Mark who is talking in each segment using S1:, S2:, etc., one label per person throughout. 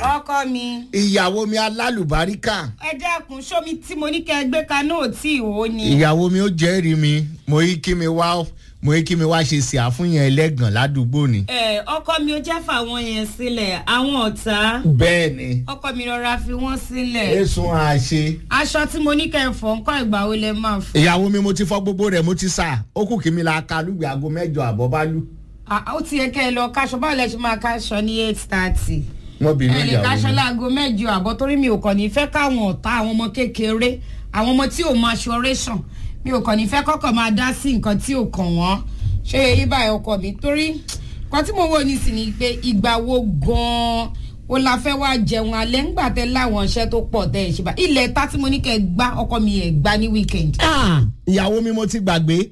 S1: ọkọ mi
S2: ìyàwó mi alálùbáríkà
S1: ẹ dẹ́kun sómi tí mo ní kẹ́ ẹ gbé kaná ò tí ì wò ni.
S2: ìyàwó mi ó jẹ́rìí mi mo yí kí mi wá mo yí kí mi wá ṣe sí àfúnyàn ẹlẹ́gàn ládùúgbò ni.
S1: ẹ ọkọ mi ó jẹ́ fàwọn yẹn sílẹ̀ àwọn ọ̀tá
S2: bẹ́ẹ̀ ni
S1: ọkọ mi rọra fi wọ́n sílẹ̀
S2: èsùn àṣe.
S1: aṣọ tí mo ní kẹ́ ẹ fọ̀ nǹkan ìgbà wo lẹ máa fọ̀.
S2: ìyàwó mi mo ti fọ gbogbo rẹ̀ mo ti sà ó kù kí mi la ka lùgbẹ́ aago mẹ́jọ àbọ̀ bá lù.
S1: Ah, ó ti yẹ kẹ́ ẹ lọ káṣọ báwo lẹ ṣe máa káṣọ ní eight thirty.
S2: wọ́n bínú
S1: ẹ lè
S2: ìyàwó
S1: káṣọ
S2: mi.
S1: láago mẹ́jọ àbọ̀ torí mi ò kàn ní fẹ́ káwọn ọ̀tá àwọn ọmọ kékeré àwọn ọmọ tí ò máa ṣọrẹ́sàn mi ò kàn ní fẹ́ kọ́kọ́ máa dá sí nǹkan tí ò kàn wọ́n ṣé èyí báyìí ọkọ mi torí nǹkan tí mo wò ní sí ni pé ìgbà wo gan-an o la fẹ́ wá jẹun alẹ́ ńgbà tẹ láwọn iṣẹ́ tó pọ̀ tẹ́ ẹ̀ ṣe bá ilẹ̀ ta tí mo ní kẹ́ ẹ gbá ọkọ mi ẹ̀ gbá ní weekend.
S2: Ah, ìyàwó mi mo ti gbàgbé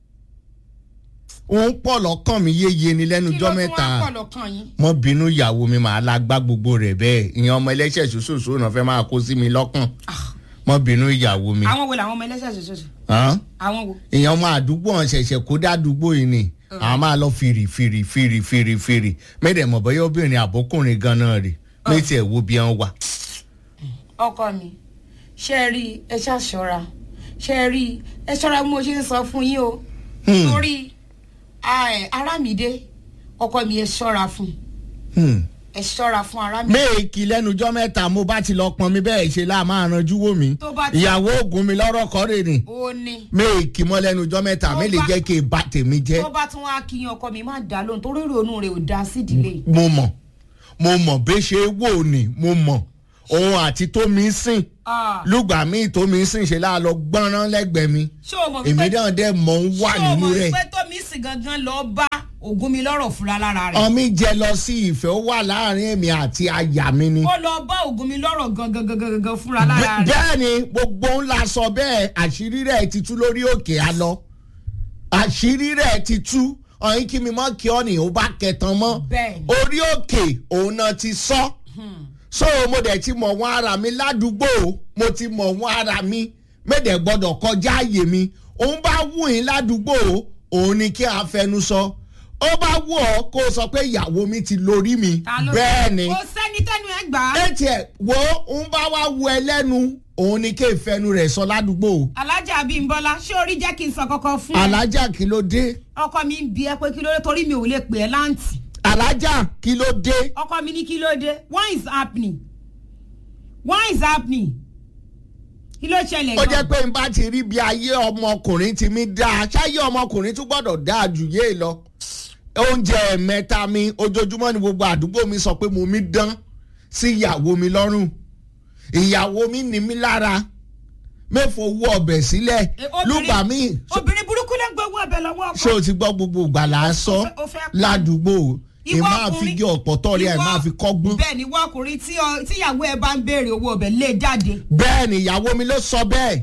S2: òun pọ̀ lọ́kàn mi yéye ni lẹ́nu
S1: kí
S2: jọ́
S1: ló tún
S2: mẹ́ta
S1: wá pọ̀ lọ́kàn yín.
S2: mo bínú ìyàwó mi màá la gbá gbogbo rẹ̀ bẹ́ẹ̀ ìyẹn ọmọ ẹlẹ́ṣẹ̀ ṣoṣooṣo náà fẹ́ máa kó sí mi lọ́kàn mo bínú ìyàwó mi.
S1: àwọn wo làwọn ọmọ ẹlẹ́sẹ̀ ṣoṣooṣo
S2: Hàn?
S1: àwọn wo.
S2: ìyẹn ọmọ àdúgbò ọ̀hún ṣẹ̀ṣẹ̀ kó dádúgbò yìí ni àwọn máa lọ fìrì fìrì fìrì fìrì fìrì mẹ́tẹ̀ mọ̀ bọ́yá obìnrin àbókùnrin gan-an rè méjì ẹ̀ wo bí wọ́n wà.
S1: ọkọ mi ṣe é rí ẹ ṣàṣọra ṣe é rí ẹ ṣọra bí mo ṣe ń sọ fún yín o
S2: Hmm.
S1: torí ẹ, arámidé ọkọ mi ẹ ṣọra fún
S2: Hmm.
S1: ẹ ṣọra fún arámidé.
S2: méèkì lẹ́nu jọ́ mẹ́ta mo bá ti lọ pọn mi bẹ́ẹ̀ ṣe láà máa ranjú wò mí
S1: Tó bá ti-
S2: ìyàwó ògùn mi lọ́rọ̀ kọ́rè ni
S1: ó ní
S2: méèkì mọ́ lẹ́nu jọ́ mẹ́ta
S1: Tó
S2: mi lè
S1: bá-
S2: jẹ́ kí n bá tèmi jẹ́
S1: tó bá tún wá kíyan ọkọ mi má dá lóhùn torí ìrònú rẹ ò dá sídìílé yìí.
S2: mo mọ̀ mo mọ̀ bí ṣe wò ni mo mọ̀ òun àti tómi sìn
S1: Ah,
S2: lùgbà míì tómi sìn ṣe láà lọ gbọ́nrán lẹ́gbẹ̀ẹ́ mi
S1: ṣé o mọ̀
S2: èmi
S1: wípé
S2: náà dẹ̀ mọ̀ ń wà
S1: ṣé o
S2: nínú
S1: mọ̀
S2: rẹ̀
S1: wípé tómi sì gangan lọ bá ògùn mi lọ́rọ̀ fúnra lára rẹ̀.
S2: ọmí jẹ lọ sí ìfẹ́ ó wà láàrin èmi àti aya mi ni.
S1: ó lọ bá ògùn mi lọ́rọ̀ gangan gangan gangan fúnra lára rẹ̀.
S2: bẹ́ẹ̀ ni gbogbo ńlá sọ bẹ́ẹ̀ àṣírí rẹ̀ ti tú lórí òkè àlọ́ àṣírí rẹ̀ ti tú ọ̀yin kí mi mọ́ kí ọ́ ní ó bá kẹtàn mọ́
S1: Bẹ́ẹ̀ni.
S2: orí òkè òun náà ti sọ so mo dẹ̀ ti mọ̀ wọ́n ara mi ládùúgbò mo ti mọ̀ wọ́n ara mi mẹ́dẹ̀ gbọ́dọ̀ kọjá àyè mi òun bá wù yín ládùúgbò òun ni kí a fẹnu sọ ó bá wù ọ́ kó o sọ pé ìyàwó mi ti lórí mi
S1: Ta ló-
S2: bẹ́ẹ̀ ni
S1: kò sẹ́ni tẹ́nu ẹ̀ gbà á.
S2: etí ẹ̀ wo ń bá wá wu ẹlẹ́nu òun ni kí ìfẹ́nu rẹ̀ sọ ládùúgbò
S1: alájà abímbọ́lá ṣé orí jẹ́ kí n sọ kọ́kọ́ fún ẹ.
S2: alájà kí ló dé
S1: ọkọ mi ń bi ẹ pé kí ló dé torí mi ò lè pè ẹ́ láǹtì.
S2: alájà kí ló dé
S1: ọkọ mi ní kí ló dé what is happening what is happening kí ló ṣẹlẹ̀
S2: ó
S1: gan.
S2: jẹ́ pé n bá ti rí bí ayé ọmọkùnrin ti mi dáa ṣáyé ọmọkùnrin tún gbọ́dọ̀ dáa jù yé lọ oúnjẹ mẹ́ta mi ojoojúmọ́ ni gbogbo àdúgbò mi sọ pé mo mi dán sí ìyàwó mi lọ́rùn ìyàwó mi ní mi lára mẹ́fọ̀ owó ọbẹ̀ sílẹ̀
S1: Eh, obìnrin-
S2: lùgbà mi
S1: obìnrin burúkú ló ń gbowó ẹbẹ lọ́wọ́ ọkọ.
S2: ṣé o ti gbọ́ gbogbo ìgbà là á sọ
S1: O fẹ́- o fẹ́ pa-
S2: ládùúgbò ì
S1: Ìwọ
S2: máa fi
S1: ọkùnrin-
S2: gé ọ̀pọ̀ tọ́rí ẹ̀
S1: ìwọ-
S2: máa fi kọ́gbọ́n.
S1: bẹ́ẹ̀ ni wọ́n ọkùnrin tí ọ- tíyàwó ẹ bá ń béèrè owó ọbẹ̀ lé jáde.
S2: bẹ́ẹ̀ ni ìyàwó mi ló sọ bẹ́ẹ̀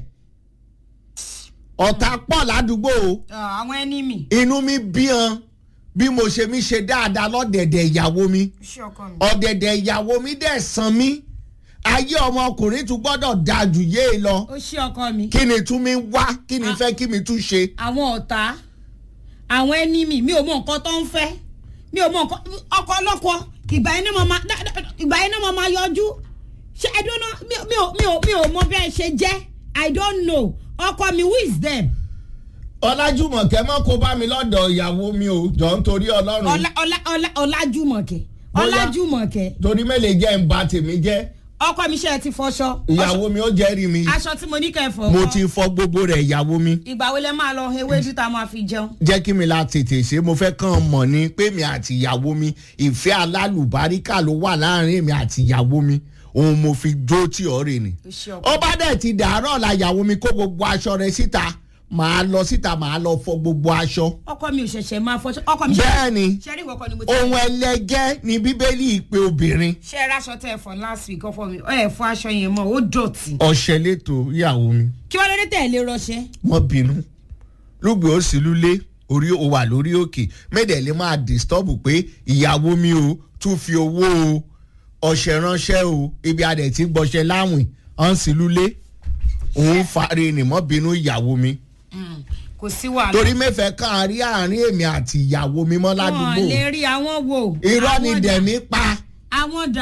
S2: ọ̀tá pọ̀ ládùúgbò
S1: Ah, àwọn ẹni mi.
S2: inú mi bí han bí mo ṣe mi ṣe dáadáa lọ́dẹ̀dẹ̀ ìyàwó mi
S1: ṣé ọkọ mi.
S2: ọ̀dẹ̀dẹ̀ ìyàwó mi dẹ̀ san mí ayé ọmọkùnrin tún gbọ́dọ̀ dáa jù yé e lọ
S1: ó ṣé ọkọ mi.
S2: kí ni tún mi wá kí ni fẹ́ kí mi tún ṣe.
S1: àwọn ọ̀tá àwọn ẹni mi mi ò mọ nǹkan tó ń fẹ́ mi ò mọ nǹkan ọkọ ọlọ́kọ ìgbà yẹn náà mo máa dá- dá- ìgbà yẹn náà mo máa yọjú ṣe I don't know mi ò mi ò mi ò mi ò mọ bí ẹ ṣe jẹ́ I don't know ọkọ mi who is them
S2: ọlájúmọ̀kẹ́ mọ́ kó bá mi lọ́dọ̀ ìyàwó mi o jọ ń torí ọlọ́run
S1: ọlá ọlá ọlá ọlájúmọ̀kẹ́
S2: Bóyá-
S1: ọlájúmọ̀kẹ́
S2: torí mẹ́lẹ̀ jẹ́ ń ba tèmi jẹ́
S1: ọkọ mi ṣe é ti fọṣọ
S2: ìyàwó mi ó jẹ́rìí mi
S1: aṣọ tí mo ní kẹ́ ẹ fọ
S2: mo ti fọ gbogbo rẹ̀ ìyàwó mi
S1: ìgbà wo lẹ máa lọ ewédú tá a máa fi jẹun
S2: jẹ́ kí mi la tètè ṣe mo fẹ́ kàn mọ̀ ni pé mi àti ìyàwó mi ìfẹ́ alálùbáríkà ló wà láàrin mi àti ìyàwó mi òun mo fi jó tí ọ̀ rè ni.
S1: ó ṣe ọkọ
S2: ó bá dẹ̀ ti dàárọ̀ la ìyàwó mi kó gbogbo aṣọ rẹ̀ síta màá lọ síta màá lọ fọ gbogbo aṣọ.
S1: ọkọ mi ò ṣẹ̀ṣẹ̀ máa fọṣọ ọkọ mi ṣe
S2: bẹ́ẹ̀ ni
S1: ṣe rí ìwọkọ ni mo ti
S2: ohun ẹlẹgẹ́ ni bíbélì ìpè obìnrin
S1: ṣe ẹ ráṣọ tẹ ẹ fọ last week ọfọ mi ẹ fọ aṣọ yẹn mọ ó dọ̀tí.
S2: ọ̀sẹ̀ lẹ́tọ̀ ìyàwó mi
S1: kí wọ́n lóde tẹ̀lé rọṣẹ́.
S2: wọ́n bínú lùgbé ó sì lulẹ̀ orí ó wà lórí òkè mẹ́dẹ̀ẹ́lẹ́ máa disturb pé ìyàwó mi o tún fi owó o ọ̀sẹ̀ ránṣẹ́ o ibi adẹ̀ tí gbọ́ṣẹ́ láwìn ọ̀n sì lulẹ̀ òun fari nìmọ́ bínú ìyàwó mi
S1: kò sí wàhálà.
S2: torí mẹ́fẹ̀ẹ́ kan rí àárín èmi àti ìyàwó mi mọ́ ládùúgbò
S1: wọn lè rí àwọn wo.
S2: irọ́ ni
S1: Àwọn dà.
S2: dẹ̀mí pa
S1: àwọn dà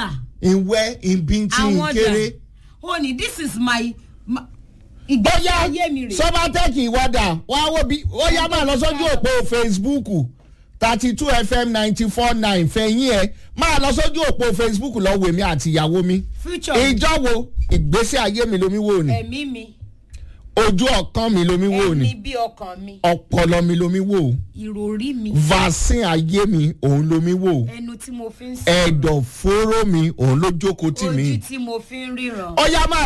S2: ìwẹ́ ìbíntì
S1: àwọn
S2: ìkéré.
S1: ọjà ó ní this is my my- ìgbésí
S2: bóyá
S1: ayé mi rè
S2: sọ́bátẹ́kì ìwádà wá wó bí ó yá máa lọ sójú òpó facebook thirty two fm ninety four nine fẹ̀yìn ẹ̀ máa lọ sójú òpó facebook lọ wèmí àti ìyàwó mi
S1: future
S2: ìjọ wo ìgbésí ayé mi lomi wò ni
S1: ẹ̀mí mi
S2: ojú ọkàn mi lomi wò ni
S1: ẹ̀mí bí ọkàn mi
S2: ọpọlọ mi lomi wò
S1: ìròrí mi
S2: vaccine ayé mi òun lomi wò
S1: ẹnu tí mo fi ń sọ
S2: ẹ̀dọ̀fóró mi òun ló jókòó tì mí
S1: ojú tí mo fi ń ríran.
S2: ó yá máa